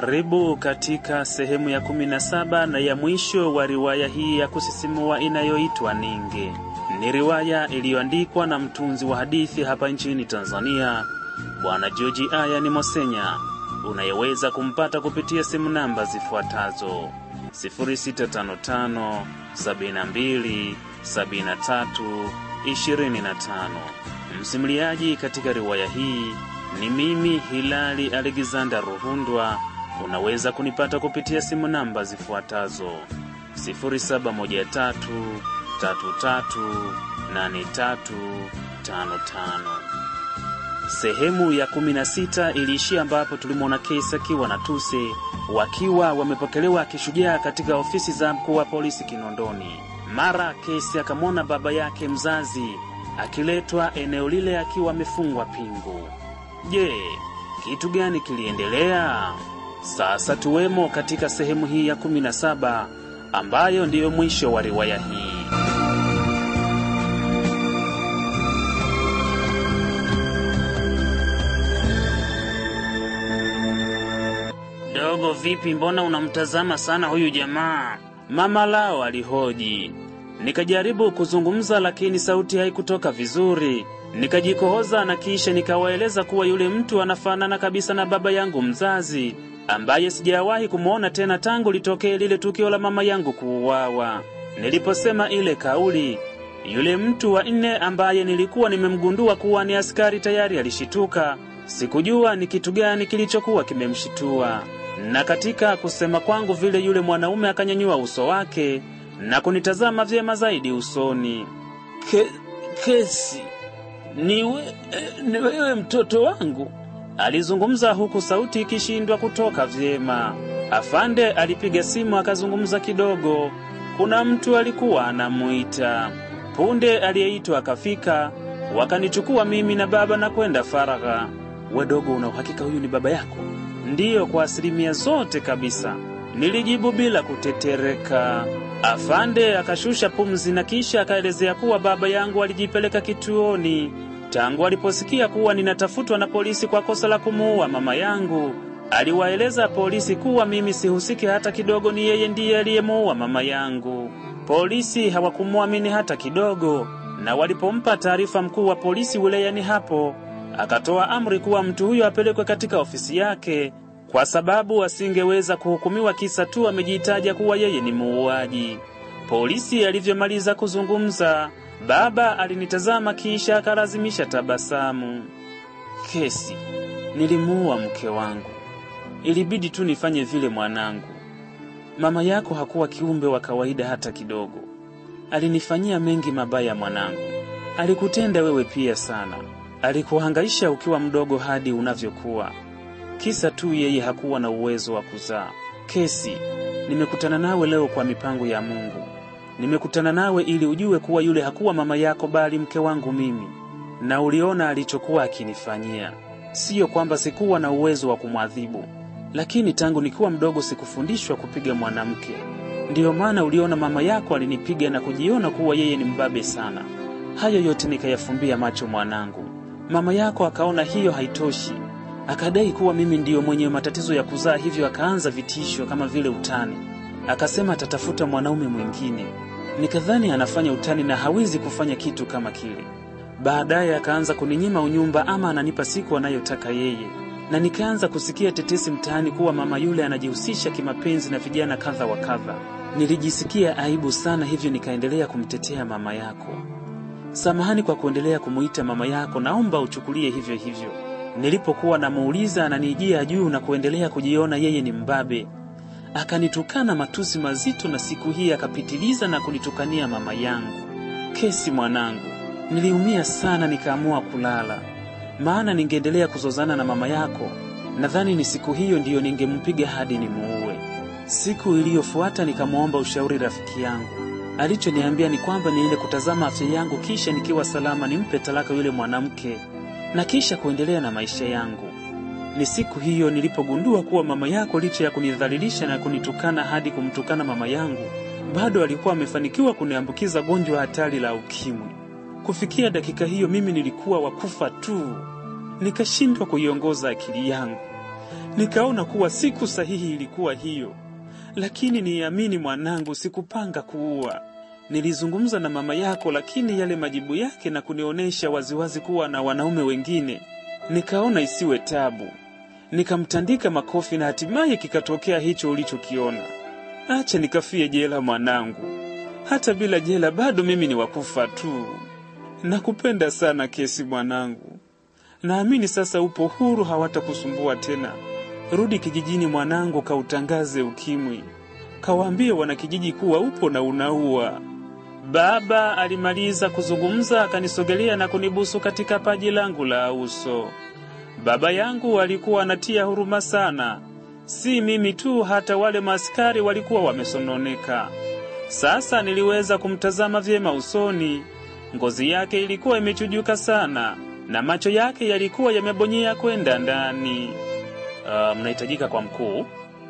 Karibu katika sehemu ya kumi na saba na ya mwisho wa riwaya hii ya kusisimua inayoitwa Ninge. Ni riwaya iliyoandikwa na mtunzi wa hadithi hapa nchini Tanzania, Bwana George Ayani Mosenya, unayeweza kumpata kupitia simu namba zifuatazo 0655 72 73 25. Msimuliaji katika riwaya hii ni mimi Hilali Alexander Ruhundwa. Unaweza kunipata kupitia simu namba zifuatazo 0713338355. Sehemu ya 16 iliishia ambapo tulimwona Kesi akiwa na Tuse wakiwa wamepokelewa kishujaa katika ofisi za mkuu wa polisi Kinondoni. Mara Kesi akamwona baba yake mzazi akiletwa eneo lile akiwa amefungwa pingu. Je, kitu gani kiliendelea? Sasa tuwemo katika sehemu hii ya 17 ambayo ndiyo mwisho wa riwaya hii. Dogo, vipi? Mbona unamtazama sana huyu jamaa? Mama lao alihoji. Nikajaribu kuzungumza, lakini sauti haikutoka vizuri. Nikajikohoza na kisha nikawaeleza kuwa yule mtu anafanana kabisa na baba yangu mzazi ambaye sijawahi kumwona tena tangu litokee lile tukio la mama yangu kuuawa. Niliposema ile kauli, yule mtu wa nne ambaye nilikuwa nimemgundua kuwa ni askari tayari alishituka. Sikujua ni kitu gani kilichokuwa kimemshitua, na katika kusema kwangu vile, yule mwanaume akanyanyua uso wake na kunitazama vyema zaidi usoni. Ke, Kesi, ni, we, ni wewe mtoto wangu? Alizungumza huku sauti ikishindwa kutoka vyema. Afande alipiga simu akazungumza kidogo. Kuna mtu alikuwa anamuita. Punde aliyeitwa akafika, wakanichukua mimi na baba na kwenda faragha. We dogo, una uhakika huyu ni baba yako? Ndiyo, kwa asilimia zote kabisa, nilijibu bila kutetereka. Afande akashusha pumzi na kisha akaelezea kuwa baba yangu alijipeleka kituoni tangu aliposikia kuwa ninatafutwa na polisi kwa kosa la kumuua mama yangu. Aliwaeleza polisi kuwa mimi sihusiki hata kidogo, ni yeye ndiye aliyemuua mama yangu. Polisi hawakumwamini hata kidogo, na walipompa taarifa mkuu wa polisi wilayani hapo, akatoa amri kuwa mtu huyo apelekwe katika ofisi yake kwa sababu asingeweza kuhukumiwa kisa tu amejitaja kuwa yeye ni muuaji. Polisi alivyomaliza kuzungumza, baba alinitazama kisha akalazimisha tabasamu. Kesi, nilimuua mke wangu, ilibidi tu nifanye vile mwanangu. Mama yako hakuwa kiumbe wa kawaida hata kidogo, alinifanyia mengi mabaya mwanangu. Alikutenda wewe pia sana, alikuhangaisha ukiwa mdogo hadi unavyokuwa kisa tu yeye hakuwa na uwezo wa kuzaa. Kesi, nimekutana nawe leo kwa mipango ya Mungu. Nimekutana nawe ili ujue kuwa yule hakuwa mama yako, bali mke wangu mimi, na uliona alichokuwa akinifanyia. Siyo kwamba sikuwa na uwezo wa kumwadhibu, lakini tangu nikiwa mdogo sikufundishwa kupiga mwanamke. Ndiyo maana uliona mama yako alinipiga na kujiona kuwa yeye ni mbabe sana. Hayo yote nikayafumbia macho mwanangu. Mama yako akaona hiyo haitoshi akadai kuwa mimi ndiyo mwenye matatizo ya kuzaa, hivyo akaanza vitisho kama vile utani. Akasema atatafuta mwanaume mwingine. Nikadhani anafanya utani na hawezi kufanya kitu kama kile. Baadaye akaanza kuninyima unyumba ama ananipa siku anayotaka yeye, na nikaanza kusikia tetesi mtaani kuwa mama yule anajihusisha kimapenzi na vijana kadha wa kadha. Nilijisikia aibu sana, hivyo nikaendelea kumtetea mama yako. Samahani kwa kuendelea kumuita mama yako, naomba uchukulie hivyo hivyo. Nilipokuwa namuuliza ananijia juu na kuendelea kujiona yeye ni mbabe, akanitukana matusi mazito, na siku hii akapitiliza na kunitukania mama yangu. Kesi mwanangu, niliumia sana, nikaamua kulala, maana ningeendelea kuzozana na mama yako, nadhani ni siku hiyo ndiyo ningempiga hadi nimuue. Siku iliyofuata nikamwomba ushauri rafiki yangu. Alichoniambia ni kwamba niende kutazama afya yangu, kisha nikiwa salama nimpe talaka yule mwanamke na kisha kuendelea na maisha yangu. Ni siku hiyo nilipogundua kuwa mama yako licha ya kunidhalilisha na kunitukana hadi kumtukana mama yangu, bado alikuwa amefanikiwa kuniambukiza gonjwa hatari la ukimwi. Kufikia dakika hiyo mimi nilikuwa wakufa tu, nikashindwa kuiongoza akili yangu. Nikaona kuwa siku sahihi ilikuwa hiyo, lakini niamini mwanangu, sikupanga kuua. Nilizungumza na mama yako, lakini yale majibu yake na kunionyesha waziwazi kuwa na wanaume wengine, nikaona isiwe tabu, nikamtandika makofi na hatimaye kikatokea hicho ulichokiona. Acha nikafie jela mwanangu, hata bila jela bado mimi ni wakufa tu. Nakupenda sana Kesi mwanangu, naamini sasa upo huru, hawatakusumbua tena. Rudi kijijini mwanangu, kautangaze ukimwi, kawaambie wanakijiji kuwa upo na unaua. Baba alimaliza kuzungumza, akanisogelea na kunibusu katika paji langu la uso. Baba yangu alikuwa anatia huruma sana, si mimi tu, hata wale maaskari walikuwa wamesononeka. Sasa niliweza kumtazama vyema usoni. Ngozi yake ilikuwa imechujuka sana na macho yake yalikuwa yamebonyea kwenda ndani. Uh, mnahitajika kwa mkuu.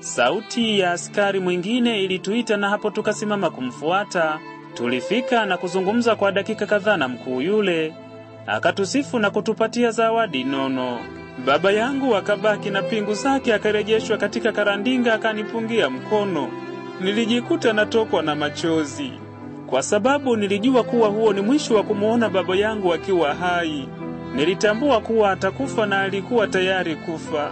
Sauti ya askari mwingine ilituita na hapo tukasimama kumfuata. Tulifika na kuzungumza kwa dakika kadhaa na mkuu yule, akatusifu na kutupatia zawadi nono. Baba yangu akabaki na pingu zake, akarejeshwa katika karandinga, akanipungia mkono. Nilijikuta natokwa na machozi kwa sababu nilijua kuwa huo ni mwisho wa kumwona baba yangu akiwa hai. Nilitambua kuwa atakufa na alikuwa tayari kufa.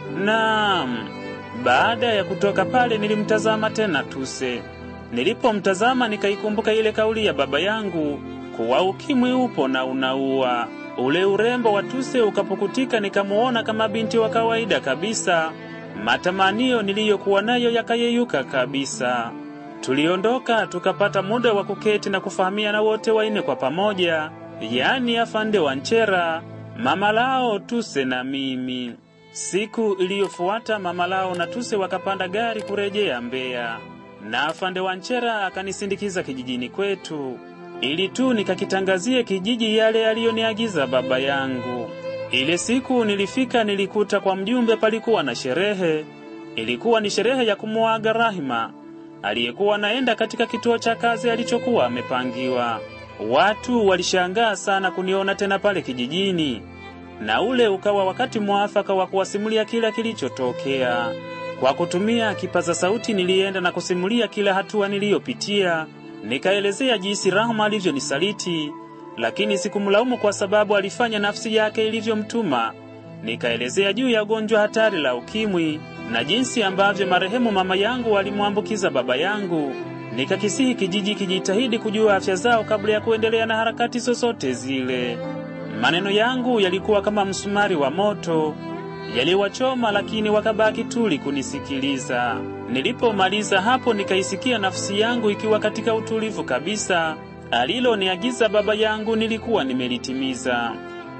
Naam, baada ya kutoka pale nilimtazama tena Tuse. Nilipomtazama nikaikumbuka ile kauli ya baba yangu kuwa ukimwi upo na unaua. Ule urembo wa Tuse ukapukutika, nikamuona kama binti wa kawaida kabisa. Matamanio niliyokuwa nayo yakayeyuka kabisa. Tuliondoka tukapata muda wa kuketi na kufahamiana wote waine kwa pamoja, yaani afande wa Nchera, mama lao Tuse na mimi. Siku iliyofuata mama lao na Tuse wakapanda gari kurejea Mbeya, na afande wa Nchera akanisindikiza kijijini kwetu ili tu nikakitangazie kijiji yale aliyoniagiza baba yangu. Ile siku nilifika, nilikuta kwa mjumbe palikuwa na sherehe. Ilikuwa ni sherehe ya kumuaga Rahima aliyekuwa anaenda katika kituo cha kazi alichokuwa amepangiwa. Watu walishangaa sana kuniona tena pale kijijini, na ule ukawa wakati mwafaka wa kuwasimulia kila kilichotokea. Kwa kutumia kipaza sauti, nilienda na kusimulia kila hatua niliyopitia. Nikaelezea jinsi Rahma alivyonisaliti, lakini sikumlaumu kwa sababu alifanya nafsi yake ilivyomtuma. Nikaelezea juu ya gonjwa hatari la ukimwi na jinsi ambavyo marehemu mama yangu alimwambukiza baba yangu. Nikakisihi kijiji kijitahidi kujua afya zao kabla ya kuendelea na harakati zozote zile. Maneno yangu yalikuwa kama msumari wa moto, yaliwachoma, lakini wakabaki tuli kunisikiliza. Nilipomaliza hapo, nikaisikia nafsi yangu ikiwa katika utulivu kabisa. Aliloniagiza baba yangu nilikuwa nimelitimiza.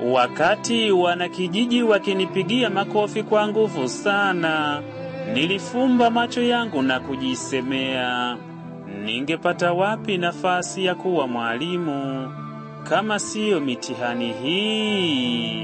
Wakati wanakijiji wakinipigia makofi kwa nguvu sana, nilifumba macho yangu na kujisemea, ningepata wapi nafasi ya kuwa mwalimu kama siyo mitihani hii?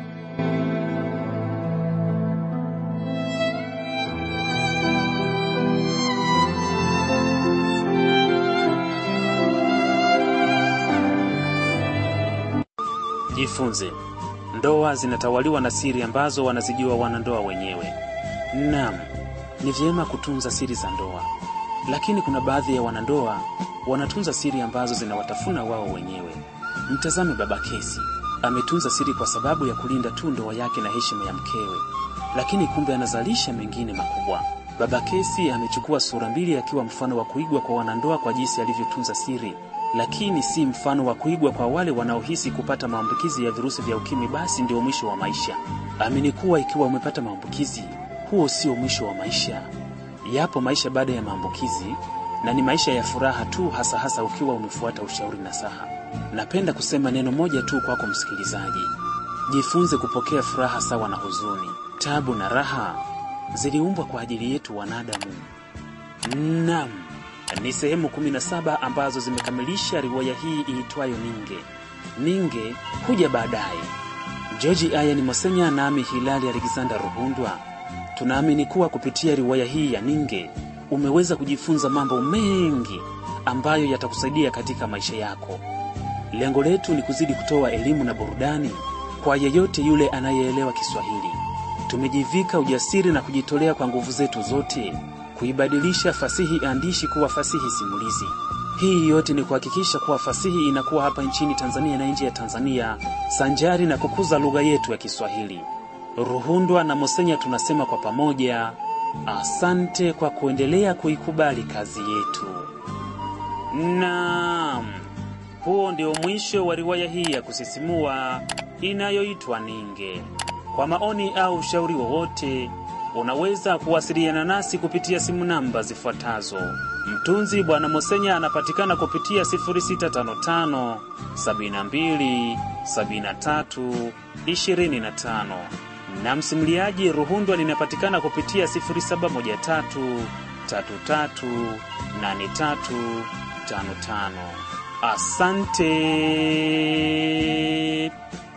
Jifunze, ndoa zinatawaliwa na siri ambazo wanazijua wanandoa wenyewe. Naam, ni vyema kutunza siri za ndoa, lakini kuna baadhi ya wanandoa wanatunza siri ambazo zinawatafuna wao wenyewe. Mtazame baba Kesi, ametunza siri kwa sababu ya kulinda tu ndoa yake na heshima ya mkewe, lakini kumbe anazalisha mengine makubwa. Baba Kesi amechukua sura mbili akiwa mfano wa kuigwa kwa wanandoa kwa jinsi alivyotunza siri lakini si mfano wa kuigwa kwa wale wanaohisi kupata maambukizi ya virusi vya ukimwi basi ndio mwisho wa maisha. Amini kuwa ikiwa umepata maambukizi, huo sio mwisho wa maisha. Yapo maisha baada ya maambukizi, na ni maisha ya furaha tu, hasa hasa ukiwa umefuata ushauri na saha. Napenda kusema neno moja tu kwako msikilizaji: jifunze kupokea furaha sawa na huzuni. Tabu na raha ziliumbwa kwa ajili yetu wanadamu. Naam, ni sehemu 17 ambazo zimekamilisha riwaya hii iitwayo Ninge. Ninge huja baadaye. George Ayani Mosenya nami Hilali Alexander Ruhundwa tunaamini kuwa kupitia riwaya hii ya Ninge umeweza kujifunza mambo mengi ambayo yatakusaidia katika maisha yako. Lengo letu ni kuzidi kutoa elimu na burudani kwa yeyote yule anayeelewa Kiswahili. tumejivika ujasiri na kujitolea kwa nguvu zetu zote kuibadilisha fasihi andishi kuwa fasihi simulizi. Hii yote ni kuhakikisha kuwa fasihi inakuwa hapa nchini Tanzania na nje ya Tanzania, sanjari na kukuza lugha yetu ya Kiswahili. Ruhundwa na Mosenya tunasema kwa pamoja, asante kwa kuendelea kuikubali kazi yetu. Naam, huo ndio mwisho wa riwaya hii ya kusisimua inayoitwa Ninge. Kwa maoni au ushauri wowote, unaweza kuwasiliana nasi kupitia simu namba zifuatazo. Mtunzi Bwana Mosenya anapatikana kupitia 0655 72 73 25 na msimuliaji Ruhundwa ninapatikana kupitia 0713 33 83 55. Asante.